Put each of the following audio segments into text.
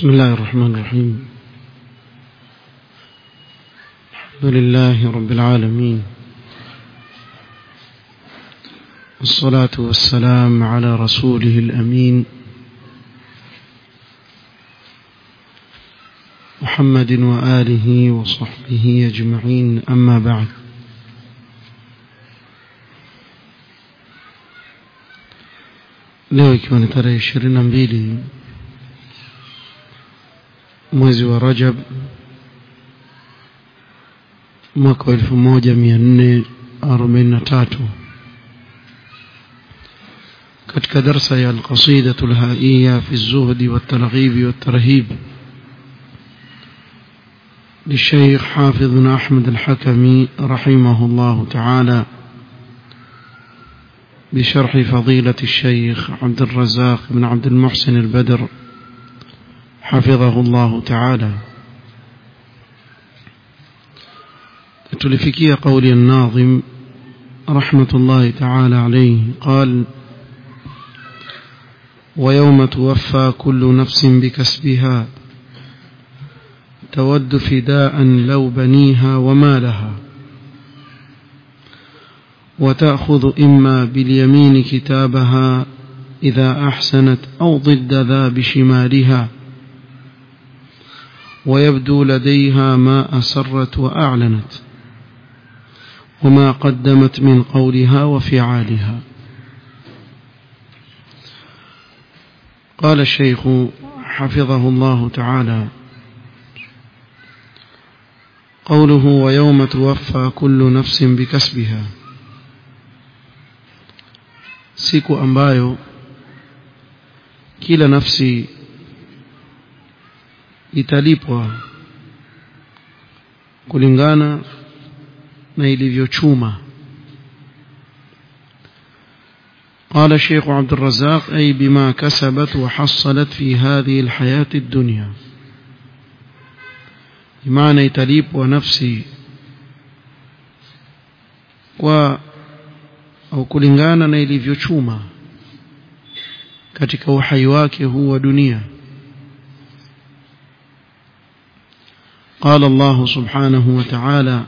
بسم الله الرحمن الرحيم الحمد لله رب العالمين والصلاة والسلام على رسوله الأمين محمد وآله وصحبه أجمعين أما بعد leo ikiwa ni tarehe ishirini na mbili mwezi wa rajab mwaka wa elfu moja mia nne arobaini na tatu katika darsa ya alqasidatu lhaiya fi lzuhdi waltarghibi waltarhib للشيخ حافظ بن أحمد الحكمي رحمه الله تعالى بشرح فضيلة الشيخ عبد الرزاق بن عبد المحسن البدر حفظه الله تعالى تلفكي قول الناظم رحمة الله تعالى عليه قال ويوم توفى كل نفس بكسبها تود فداء لو بنيها ومالها وتأخذ إما باليمين كتابها إذا أحسنت أو ضد ذا بشمالها ويبدو لديها ما أسرت وأعلنت وما قدمت من قولها وفعالها قال الشيخ حفظه الله تعالى قوله ويوم توفى كل نفس بكسبها siku ambayo kila nafsi italipwa kulingana na ilivyochuma قال الشيخ عبد الرزاق أي بما كسبت وحصلت في هذه الحياة الدنيا بمعنى تليب ونفسي و au kulingana na ilivyochuma katika uhai wake huu wa dunia قال الله سبحانه وتعالى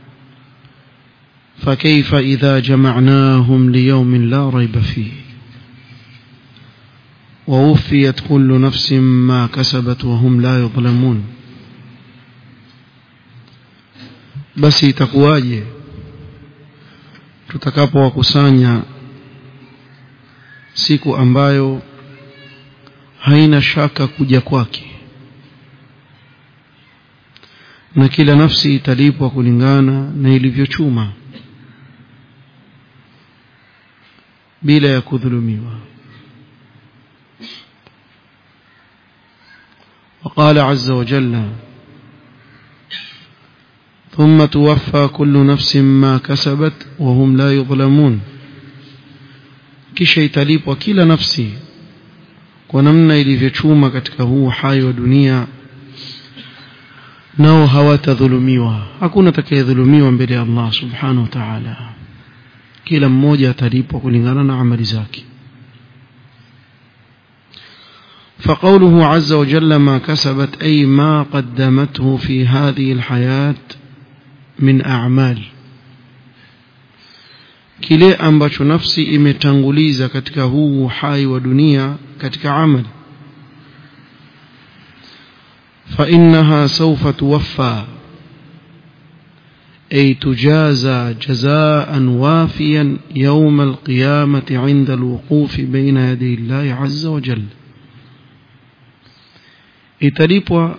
فكيف إذا جمعناهم ليوم لا ريب فيه ووفيت كل نفس ما كسبت وهم لا يظلمون بس تقواje tutakapowakusanya siku ambayo haina shaka kuja kwake na kila nafsi italipwa kulingana na ilivyochuma bila ya kudhulumiwa وقال عز وجل ثم توفى كل نفس ما كسبت وهم لا يظلمون kisha italipwa kila nafsi kwa namna ilivyochuma katika huu hai wa dunia nao hawatadhulumiwa hakuna atakayedhulumiwa mbele ya Allah subhanahu wa ta'ala kila mmoja atalipwa kulingana na amali zake فقوله عز وجل ما كسبت أي ما قدمته في هذه الحياة min a'mal kile ambacho nafsi imetanguliza katika huu uhai wa dunia katika amali fa innaha sawfa tuwaffa ay tujaza jazaan wafiyan yawm alqiyamati 'inda alwuquf bayna yaday Allah 'azza wa jalla italipwa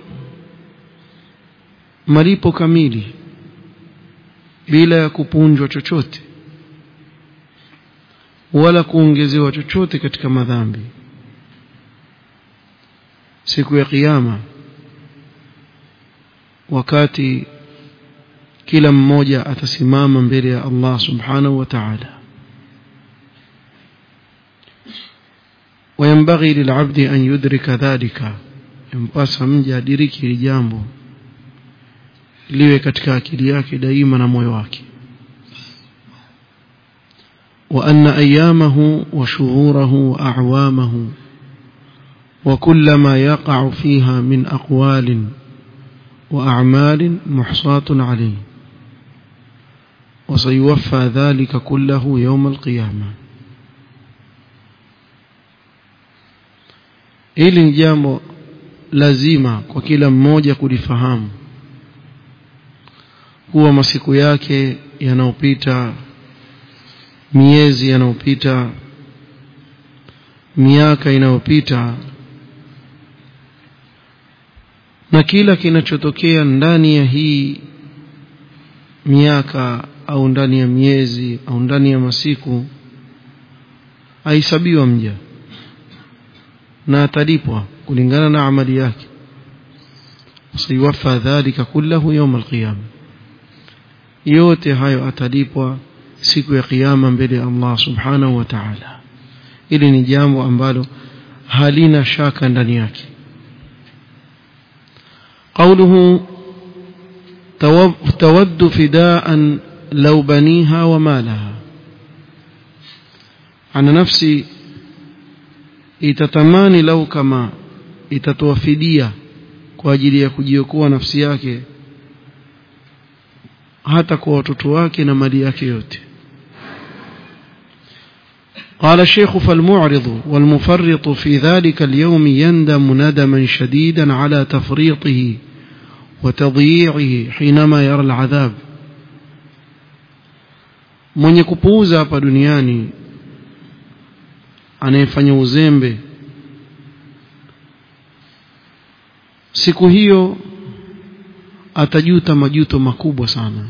malipo kamili bila ya kupunjwa chochote wala kuongezewa chochote katika madhambi siku ya kiyama wakati kila mmoja atasimama mbele ya Allah subhanahu wa ta'ala وينبغي للعبد أن يدرك ذلك ينبغي mja adiriki hili jambo liwe katika akili yake daima na moyo wake وأن أيامه وشهوره وأعوامه وكل ما يقع فيها من أقوال وأعمال محصاة عليه وسيوفى ذلك كله يوم القيامة hili ni jambo lazima kwa kila mmoja kulifahamu kuwa masiku yake yanayopita miezi yanayopita miaka inayopita na kila kinachotokea ndani ya hii miaka au ndani ya miezi au ndani ya masiku ahesabiwa mja na atalipwa kulingana na amali yake sayuwaffa dhalika kullahu yawm alqiyama yote hayo atalipwa siku ya kiyama mbele ya Allah subhanahu wa ta'ala ili ni jambo ambalo halina shaka ndani yake قوله تود فداء لو بنيها ومالها عن نفسي itatamani lau kama itatoa fidia kwa ajili ya kujiokoa nafsi yake hata kwa watoto wake na mali yake yote قال الشيخ فالمعرض والمفرط في ذلك اليوم يندم ندما شديدا على تفريطه وتضييعه حينما يرى العذاب mwenye kupuuza hapa duniani anayefanya uzembe siku hiyo atajuta majuto makubwa sana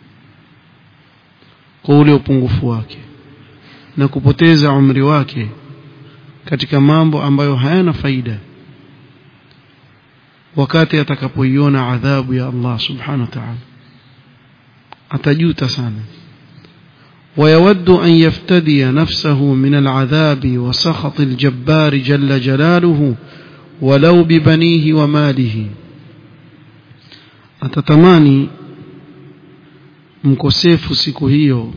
kwa ule upungufu wake na kupoteza umri wake katika mambo ambayo hayana faida wakati atakapoiona adhabu ya Allah subhanahu wa ta'ala atajuta sana ويود أن يفتدي نفسه من العذاب وسخط الجبار جل جلاله ولو ببنيه وماله atatamani mkosefu siku hiyo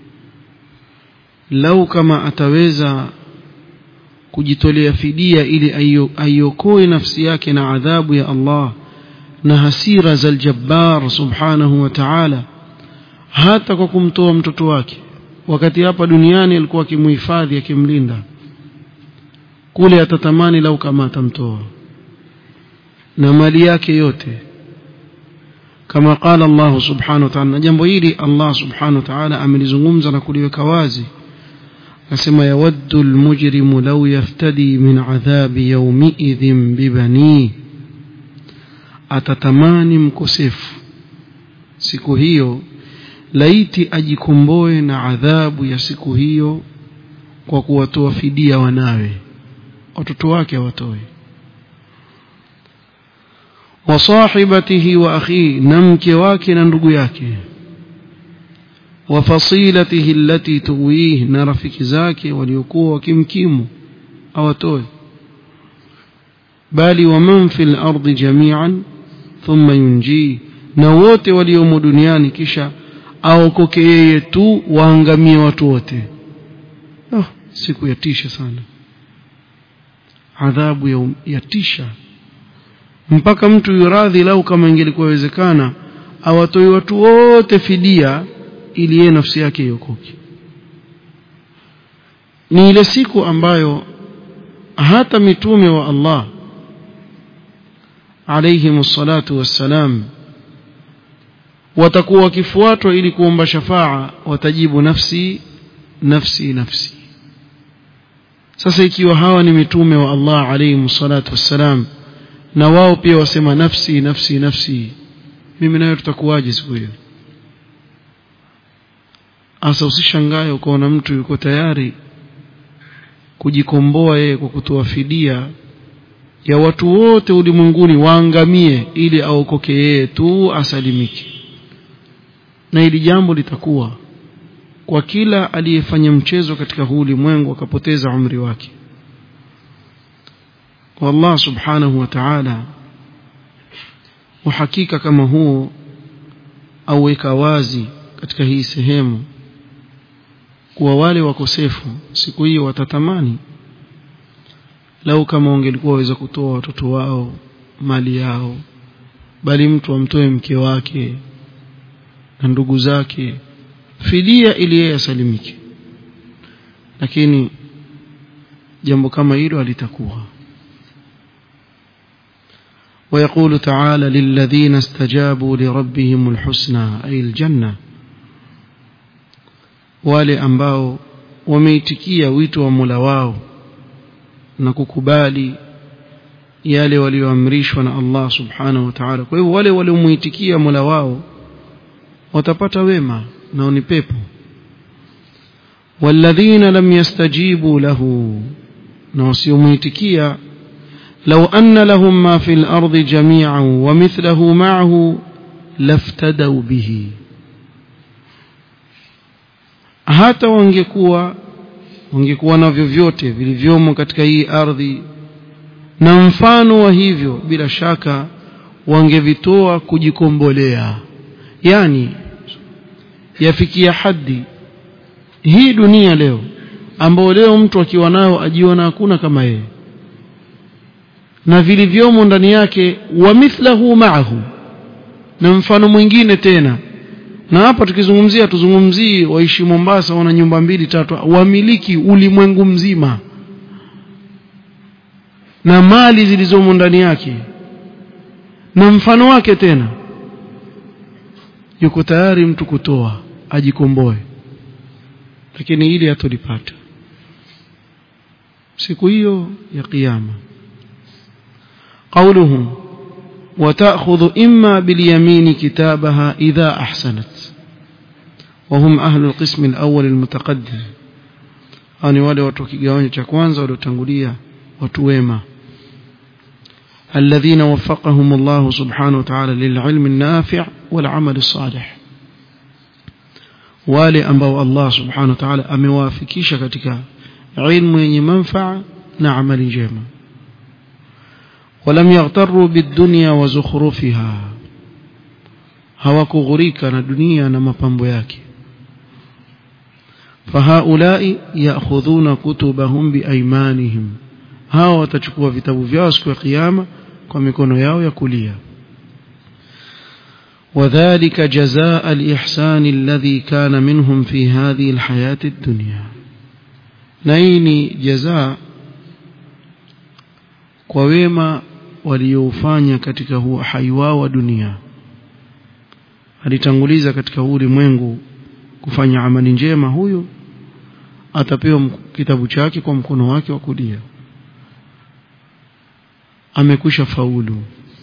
lau kama ataweza kujitolea fidia ili aiokoe nafsi yake na adhabu ya Allah na hasira za aljabbar subhanahu wa ta'ala hata kwa kumtoa mtoto wake wakati hapa duniani alikuwa akimhifadhi akimlinda kule atatamani lau kama atamtoa na mali yake yote kama qala Allah subhanahu wa ta'ala jambo hili Allah subhanahu wa ta'ala amelizungumza na kuliweka wazi akasema yawaddu almujrimu law yaftadi min adhabi yawmiidhin bibani atatamani mkosefu siku hiyo laiti ajikomboe na adhabu ya siku hiyo kwa kuwatoa fidia wanawe watoto wake awatoe wasahibatihi wa akhi na mke wake na ndugu yake wafasilatihi allati tuwih na rafiki zake waliokuwa wakimkimu awatoe bali waman fil ardi jami'an thumma yunji na wote waliomo duniani kisha aokoke yeye tu waangamie watu wote oh, siku yatisha sana adhabu ya, yatisha mpaka mtu yuradhi lau kama ingelikuwa wezekana awatoi watu wote fidia ili yeye nafsi yake iokoke ni ile siku ambayo hata mitume wa Allah alayhim salatu wassalam watakuwa wakifuatwa ili kuomba shafaa watajibu nafsi nafsi nafsi sasa ikiwa hawa ni mitume wa Allah alayhim salatu wassalam na wao pia wasema nafsi nafsi nafsi mimi nayo tutakuwaje siku hiyo asa usishangae ukaona mtu yuko tayari kujikomboa yeye kwa kutoa fidia ya watu wote ulimwenguni waangamie ili aokoke yeye tu asalimike na hili jambo litakuwa kwa kila aliyefanya mchezo katika huu ulimwengu akapoteza umri wake والله سبحانه وتعالى uhakika kama huo auweka wazi katika hii sehemu kuwa wale wakosefu siku hiyo watatamani lau kama wangelikuwa waweza kutoa watoto wao mali yao bali mtu amtoe mke wake na ndugu zake fidia ili yeye asalimike lakini jambo kama hilo halitakuwa ويقول تعالى للذين استجابوا لربهم الحسنى أي الجنة wale ambao wameitikia wito wa Mola wao na kukubali yale walioamrishwa na Allah subhanahu wa ta'ala kwa hivyo wale waliomuitikia Mola wao watapata wema nao ni pepo walladhina lam yastajibu lahu na wasiomuitikia لو أن لهم ما في الأرض جميعا ومثله معه لافتدوا به hata wangekuwa wangekuwa navyo vyote vilivyomo katika hii ardhi na mfano wa hivyo bila shaka wangevitoa kujikombolea yani yafikia hadi hii dunia leo ambao leo mtu akiwa nayo ajiona hakuna kama yeye na vilivyomo ndani yake wa mithlahu ma'ahu na mfano mwingine tena na hapa tukizungumzia tuzungumzii waishi Mombasa wana nyumba mbili tatu wamiliki ulimwengu mzima na mali zilizomo ndani yake na mfano wake tena yuko tayari mtu kutoa ajikomboe lakini ili hatolipata siku hiyo ya kiyama قوله وتأخذ إما باليمين كتابها إذا أحسنت وهم أهل القسم الأول المتقدم أني wale watu wa kigawanyo cha kwanza waliotangulia watu wema الذين وفقهم الله سبحانه وتعالى للعلم النافع والعمل الصالح wale ambao Allah subhanahu wa ta'ala amewafikisha katika ilmu yenye manfaa na amali njema ولم يغتروا بالدنيا وزخرفها hawakughurika na dunia na mapambo yake fahaulai ya'khudhuna kutubahum biaymanihim hawa watachukua vitabu vyao siku ya kiyama kwa mikono yao ya kulia وذلك جزاء الإحسان الذي كان منهم في هذه الحياة الدنيا نيني جزاء kwa wema walioufanya katika huo hai wao wa dunia alitanguliza katika huu ulimwengu kufanya amali njema huyo atapewa kitabu chake kwa mkono wake wa kulia amekwisha faulu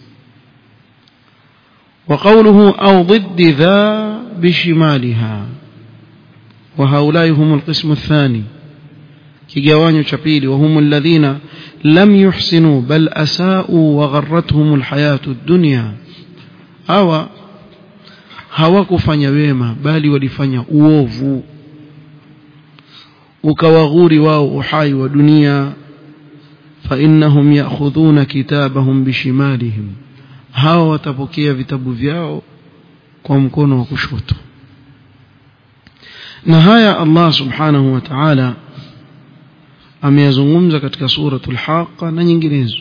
وقوله أو ضد ذا بشمالها وهؤلاء هم القسم الثاني kigawanyo cha pili وهم الذين لم يحسنوا بل أساءوا وغرتهم الحياة الدنيا أو hawakufanya wema bali walifanya uovu ukawaghuri wao uhai wa dunia فإنهم يأخذون كتابهم بشمالهم hawa watapokea vitabu vyao kwa mkono wa kushoto na haya Allah subhanahu wa ta'ala ameyazungumza katika suratul haqa na nyinginezo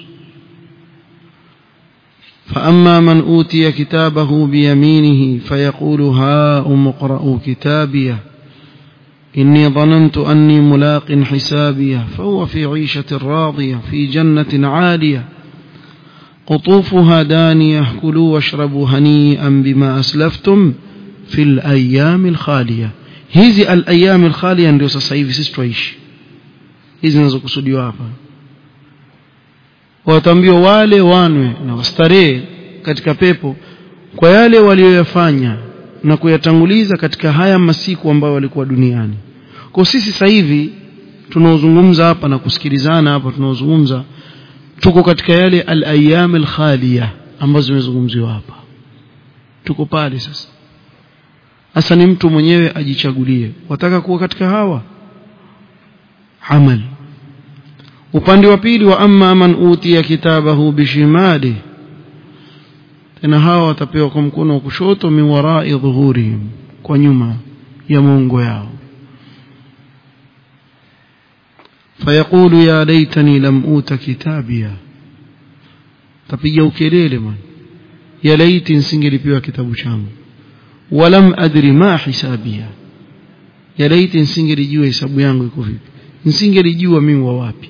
فأما من أوتي كتابه بيمينه فيقول هاؤم اقرءوا كتابيه إني ظننت أني ملاق حسابيه فهو في عيشة راضية في جنة عالية قطوفها دانية كلوا واشربوا هنيئا بما أسلفتم في الأيام الخالية hizi al-ayyam al-khaliya ndio sasa hivi sisi tuishi hizi zinazokusudiwa hapa wataambiwa wale wanwe na wastarehe katika pepo kwa yale walioyafanya na kuyatanguliza katika haya masiku ambayo walikuwa duniani kwa sisi sasa hivi tunaozungumza hapa na kusikilizana hapa tunaozungumza tuko katika yale al-ayyam al-khaliya ambazo zimezungumziwa hapa tuko pale sasa hasa ni mtu mwenyewe ajichagulie wataka kuwa katika hawa amal upande wa pili wa amma man utiya kitabahu bishimali tena hawa watapewa kwa mkono wa kushoto min warai dhuhurihim kwa nyuma ya mongo yao فيقول يا ليتني لم أوت كتابيا tapiga ukelele man ya laiti nisingelipewa kitabu changu walam adri ma hisabia ya laiti nisingelijua hesabu yangu iko vipi nisingelijua mimi wa wapi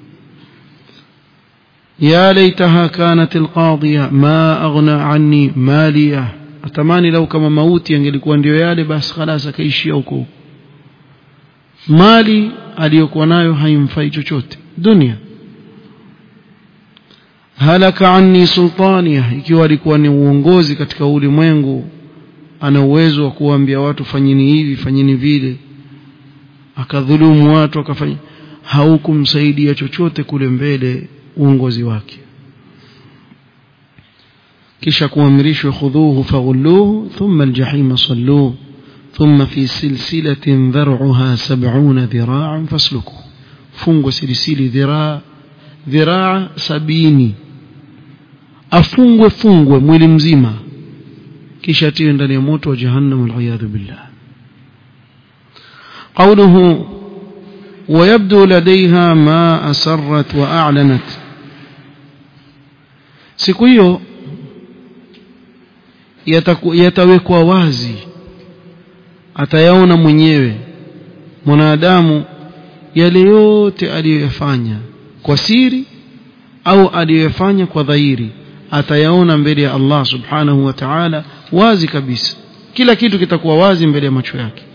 ya laitaha kanat alqadhiya ma aghna anni maliya atamani lau kama mauti yangelikuwa ndio yale basi khalas akaishia huko mali aliyokuwa nayo haimfai chochote dunia halaka anni sultania ikiwa alikuwa ni uongozi katika ulimwengu ana uwezo wa kuambia watu fanyini hivi fanyini vile akadhulumu watu akafanya haukumsaidia chochote kule mbele uongozi wake kisha kuamrishwa khudhuhu faghulluhu thumma aljahima salluhu ثم في سلسلة ذرعها سبعون ذراعا فاسلكوا فنغ سلسل ذراع ذراع سبيني afungwe fungwe mwili mzima kisha atiwe ndani ya moto wa jahannam waliyadhu billah قوله ويبدو لديها ما أسرت وأعلنت siku hiyo yatawekwa wazi atayaona mwenyewe mwanadamu yale yote aliyoyafanya kwa siri au aliyoyafanya kwa dhahiri atayaona mbele ya Allah subhanahu wa ta'ala wazi kabisa kila kitu kitakuwa wazi mbele ya macho yake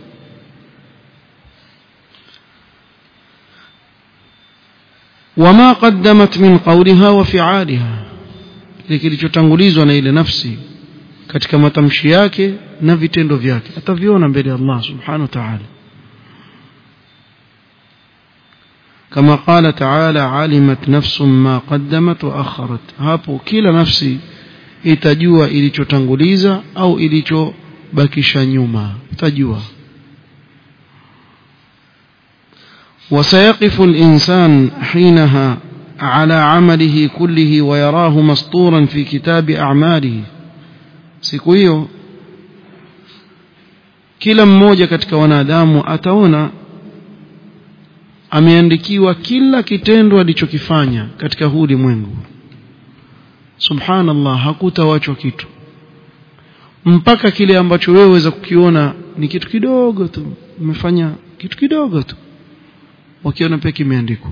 wama qaddamat min qawliha wa fi'aliha kile kilichotangulizwa na ile nafsi katika matamshi yake na vitendo vyake ataviona mbele ya Allah subhanahu wa ta'ala كما قال تعالى علمت نفس ما قدمت وأخرت hapo kila nafsi itajua ilichotanguliza au ilichobakisha nyuma itajua وسيقف الإنسان حينها على عمله كله ويراه مسطورا في كتاب أعماله siku hiyo kila mmoja katika wanadamu ataona ameandikiwa kila kitendo alichokifanya katika huu ulimwengu subhanallah hakutawachwa kitu mpaka kile ambacho wewe weza kukiona ni kitu kidogo tu umefanya kitu kidogo tu wakiona pia kimeandikwa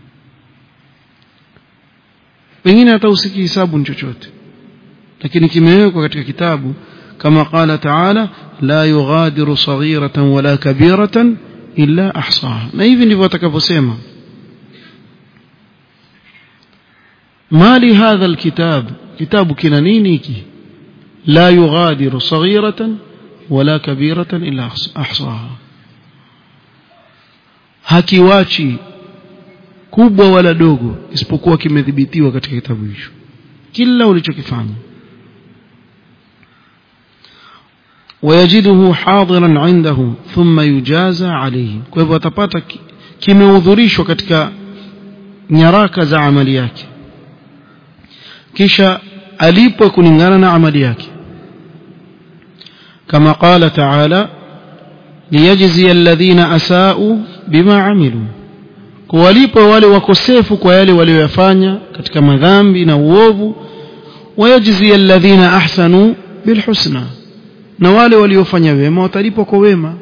pengine hata usikihisabu ni chochote lakini kimewekwa katika kitabu kama qala taala la yughadiru saghiratan wala kabiratan illa ahsaha na hivi ndivyo atakavyosema mali hadha alkitab kitabu kina nini hiki la yughadiru saghiratan wala kabiratan illa ahsaha hakiwachi kubwa wala dogo isipokuwa kimedhibitiwa katika kitabu hicho kila ulichokifanya ويجده حاضرا عنده ثم يجازى عليه kwa hivyo atapata kimehudhurishwa katika nyaraka za amali yake kisha alipwe kulingana na amali yake kama qala taala liyajzi alladhina asau bima amilu kuwalipwa wale wakosefu kwa yale walioyafanya katika madhambi na uovu wayajzi alladhina ahsanu bilhusna na wale waliofanya wema watalipwa kwa wema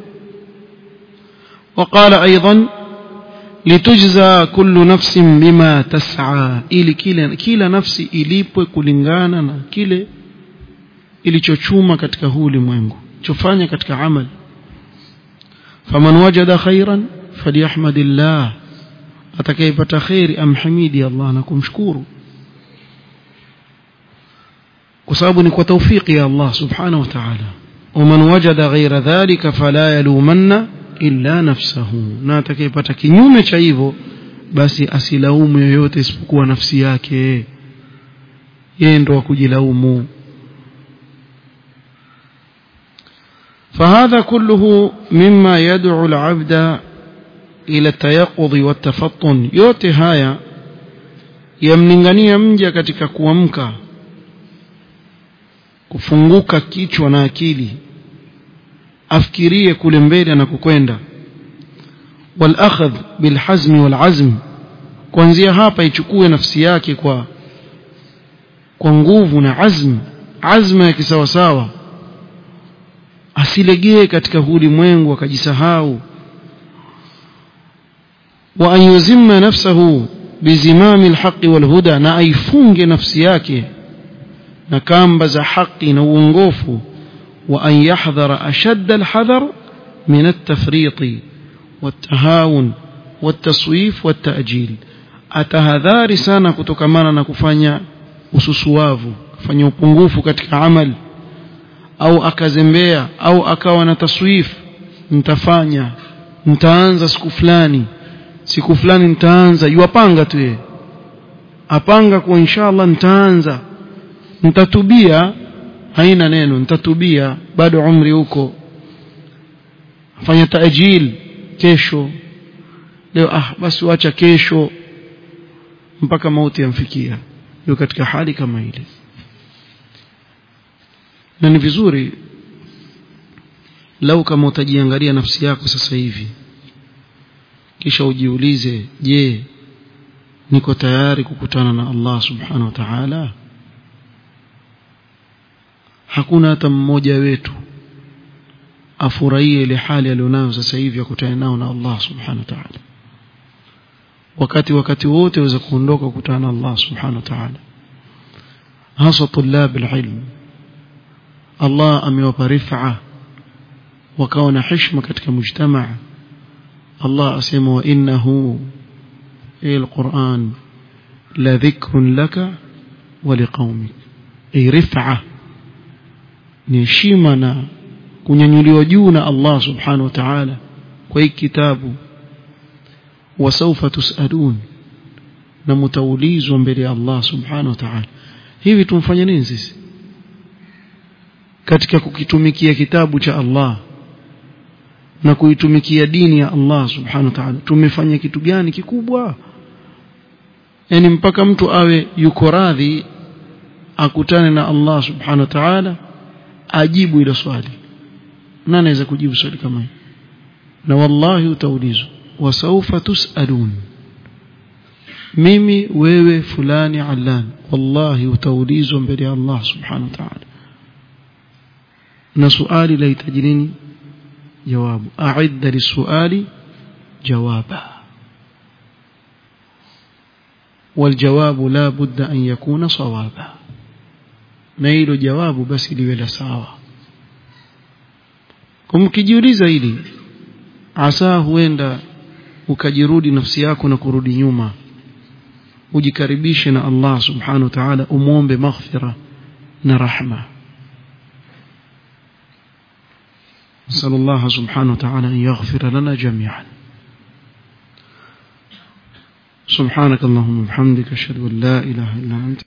وقال أيضا litujza kullu nafsin bima tas'a ili kila kila nafsi ilipwe kulingana na kile ilichochuma katika huu ulimwengu chofanya katika amali faman wajada khairan falyahmadillah atakayepata khairi amhamidi Allah na kumshukuru kwa sababu ni kwa taufiki ya Allah subhanahu wa ta'ala ومن وجد غير ذلك فلا يلومن illa nafsahu na atakayepata kinyume cha hivyo basi asilaumu yoyote isipokuwa nafsi yake yeye ndo wa kujilaumu فهذا كله مما يدعو العبد إلى التيقظ والتفطن yote haya yamlingania mja katika kuamka kufunguka kichwa na akili afikirie kule mbele anakokwenda والأخذ بالحزم والعزم kuanzia hapa ichukue nafsi yake kwa kwa nguvu na azm azma ya kisawasawa asilegee katika ulimwengu akajisahau wa an yuzimma nafsahu bizimami alhaqi walhuda na aifunge nafsi yake na kamba za haki na uongofu wa an yahdhara ashadda alhadhar min at-tafriqi والتهاون والتصويف والتأجيل atahadhari sana kutokamana na kufanya ususuavu kufanya upungufu katika amal au akazembea au akawa na taswif nitafanya nitaanza siku fulani siku fulani nitaanza yuwapanga tu yeye apanga kwa inshallah nitaanza nitatubia haina neno nitatubia bado umri huko fanya taajil kesho leo ah basi wacha kesho mpaka mauti yamfikia yuko katika hali kama ile na ni vizuri lau kama utajiangalia nafsi yako sasa hivi kisha ujiulize je niko tayari kukutana na Allah subhanahu wa ta'ala hakuna hata mmoja wetu afurahie ile hali alionayo sasa hivi ya kutana nao na Allah subhanahu wa ta'ala wakati wakati wote waweza kuondoka kukutana na Allah subhanahu wa ta'ala hasa tulab alilm Allah amewapa rif'a wakawa na heshima katika mujtamaa Allah asema wa innahu القرآن لذكر لك ولقومك أي رفعة نشيمنا kunyanyuliwa juu na Allah subhanahu wa ta'ala kwa hii kitabu wasaufa tusalun na mtaulizwa mbele ya Allah subhanahu wa ta'ala hivi tumfanye nini sisi katika kukitumikia kitabu cha Allah na kuitumikia dini ya Allah subhanahu wa ta'ala tumefanya kitu gani kikubwa yani mpaka mtu awe yuko radhi akutane na Allah subhanahu wa ta'ala ajibu ile swali nani anaweza kujibu swali kama hili na wallahi utaulizwa wasaufa tusalun mimi wewe fulani allan wallahi utaulizwa mbele ya Allah subhanahu wa ta'ala na swali lahitaji nini jawabu a'idda lisuali jawaba والجواب لا بد أن يكون صوابا نيل جواب بس liwe sawa kumkijiuliza hili asa huenda ukajirudi nafsi yako na kurudi nyuma ujikaribishe na Allah subhanahu wa ta'ala umuombe maghfira na rahma نسأل الله سبحانه وتعالى أن يغفر لنا جميعا سبحانك اللهم وبحمدك أشهد أن لا إله إلا أنت